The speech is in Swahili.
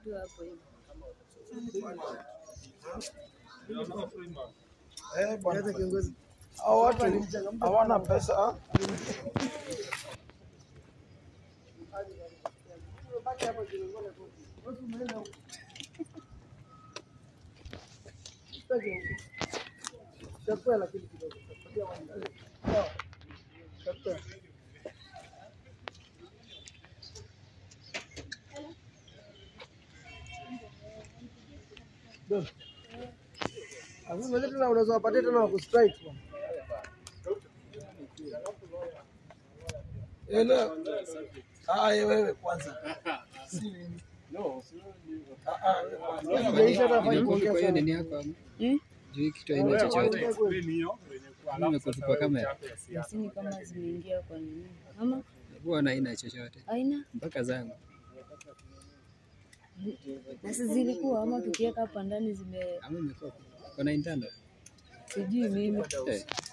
tu hapo hivi. Eh, bwana. Hao watu hawana pesa. tena unaweza wapatia tena wakustrike bwana. Ele. Ah, yeye wewe kwanza. Si mimi. Ah, ah, wewe kwanza. Haijaisha hata hafai Kwa kuongea hiyo sana. nini yako? Hmm? Juu kitu haina chochote. Nimekutupa kamera. Lakini kama zimeingia kwa nini? Ama Huwa haina chochote. aina Mpaka zangu. nasi zilikuwa ama tukiweka hapa ndani zime Ama imekopa. Kuna internal. sijui mimi Eh.